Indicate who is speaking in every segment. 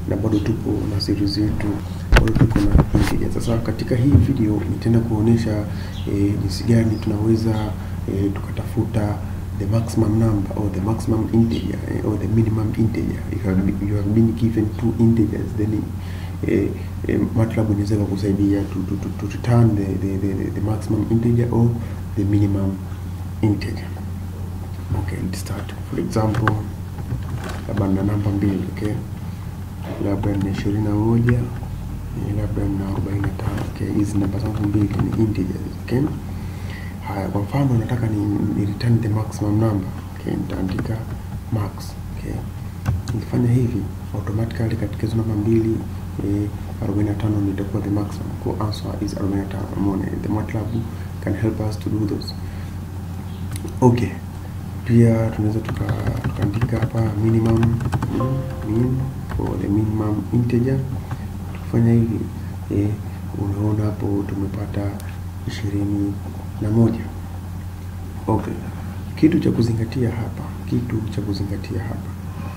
Speaker 1: na bado tupo na series yetu, bado tuko na integer. Sasa katika hii video nitaenda kuonyesha eh, jinsi gani tunaweza eh, tukatafuta the maximum number or the maximum integer eh, or the minimum integer. You have, been- you have been given two integers then eh, eh, MATLAB inaweza kukusaidia to, to, to, to return the, the, the, the maximum integer or the minimum integer. Okay, let's start. For example, labda na namba mbili, okay? Labda ni ishirini na moja eh, labda na arobaini na tano okay? Hizi namba zangu mbili ni integers, okay? Haya, kwa mfano nataka ni, ni return the maximum number, okay? Nitaandika max, okay? Nikifanya hivi automatically katika hizo namba mbili eh, 45 ndio itakuwa the maximum. Kwa answer is 45. Umeona, the MATLAB can help us to do those. Okay, pia tunaweza tuka tukaandika hapa minimum mm, min for the minimum integer. Tukifanya hivi eh, unaona hapo tumepata ishirini na moja. Okay, kitu cha kuzingatia hapa, kitu cha kuzingatia hapa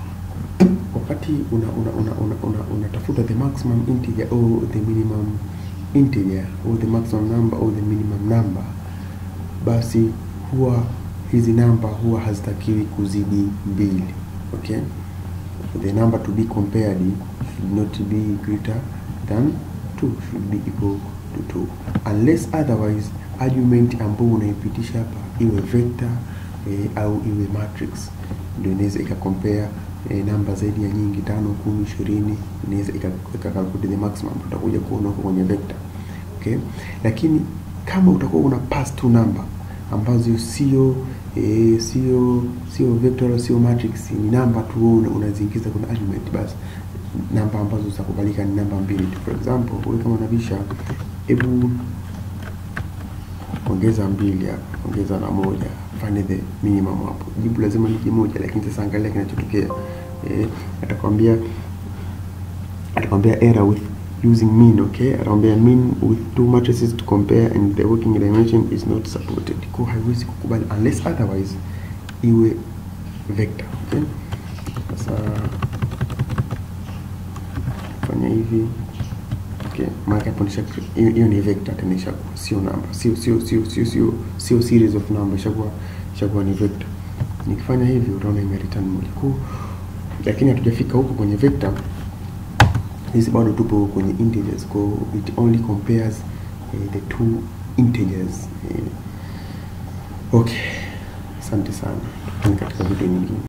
Speaker 1: wakati una una una una, una, unatafuta the maximum integer or the minimum integer or the maximum number or the minimum number, basi huwa hizi namba huwa hazitakiwi kuzidi mbili. Okay, the number to be compared should not be greater than 2 should be equal to 2 unless otherwise argument ambayo unaipitisha hapa iwe vector eh, au iwe matrix ndio inaweza ikacompare eh, namba zaidi ya nyingi tano, kumi, ishirini inaweza ikakalkulate the maximum. Utakuja kuona huko kwenye vector okay, lakini kama utakuwa una pass two number ambazo sio eh, sio sio vector wala sio matrix, ni namba tu wewe una- unaziingiza kwenye argument, basi namba ambazo zitakubalika ni namba mbili tu. For example, wewe kama unabisha, hebu ongeza mbili hapa, ongeza na moja, fanye the minimum hapo. Jibu lazima lije moja, lakini sasa angalia kinachotokea. Eh, atakwambia atakwambia error with using mean, okay? Atakwambia mean with two matrices to compare and the working dimension is not supported. Kwa haiwezi kukubali unless otherwise iwe vector, okay? Sasa fanya hivi Okay, maana hapo nisha hiyo hiyo ni vector tena ishakuwa sio namba, sio sio sio sio sio sio series of number, ishakuwa ishakuwa ni vector. Nikifanya hivi utaona ime return moja kwa, lakini hatujafika huko kwenye vector. Hizi bado tupo kwenye integers, kwa it only compares eh, the two integers eh. Okay, asante sana, tukutane katika video nyingine.